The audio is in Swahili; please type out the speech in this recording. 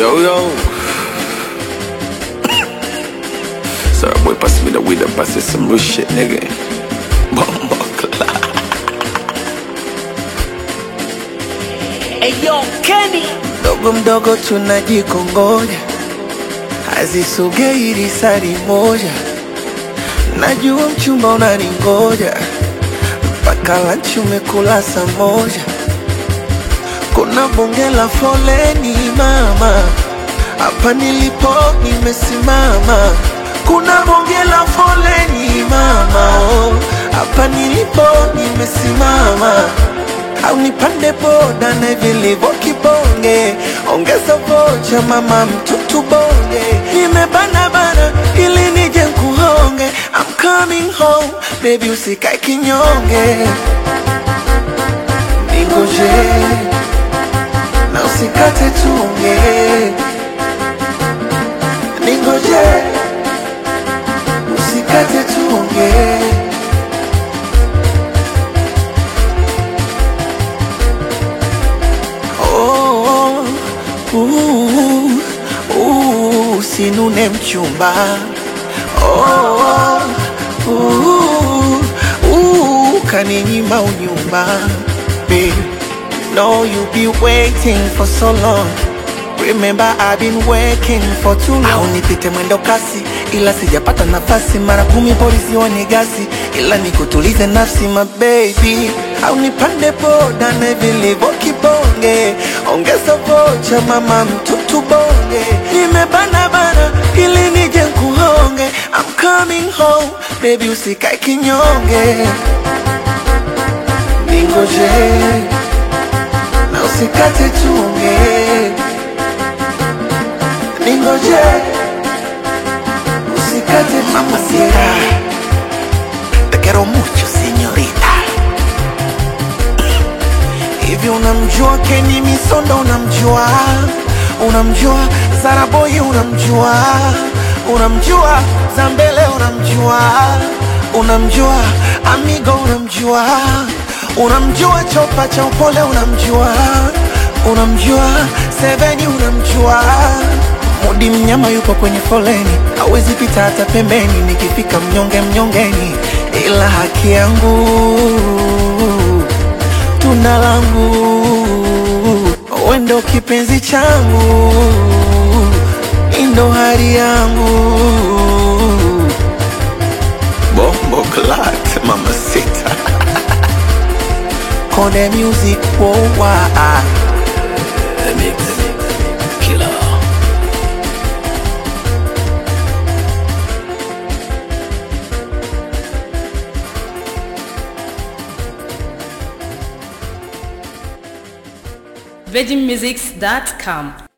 Yo, yo. Sorry, boy, pass me the weed and pass it some real shit, nigga. Bomba clock. Eyo Kenny Mdogo mdogo tunajikongoja, hazisogei risari moja. Najua mchumba unaningoja, mpaka lanchi umekula saa moja. Kuna bonge la foleni mama, hapa nilipo nimesimama. Kuna bonge la foleni mama, oh, hapa nilipo nimesimama au nipande boda na vilivyo kibonge, ongeza vocha mama mtutu bonge, nimebana bana ili nije nkuhonge. I'm coming home baby, usikae kinyonge, ningoje na usikate tunge, ningoje usikate tunge. Oh, uh, uh, usinune mchumba oh, uh, uh, kaninyima unyumba Babe, know you be waiting for so long Remember I've been working for too long. Au nipite mwendo kasi ila sijapata nafasi, mara kumi polisi wanigasi, ila nikutulize nafsi my baby. Au nipande boda na vilivyo kibonge, ongeza vocha mama mtutu bonge, nimebana bana ili nije nkuhonge. I'm coming home baby, usikae kinyonge, ningoje na usikate tunge ningoje usikate mamacita te quiero mucho señorita hivi unamjua Kenny Misondo unamjua unamjua Zaraboy unamjua unamjua Zambele unamjua unamjua Amigo unamjua unamjua Chopa cha upole unamjua unamjua Seveni unamjua Mudi mnyama yupo kwenye foleni, hawezi pita hata pembeni. Nikifika mnyonge mnyongeni, ila haki yangu tunda langu, wendo kipenzi changu, indo hari yangu Bomba clock, mama sita. Kone music worldwide. The mix. Killer. VeggieMusics.com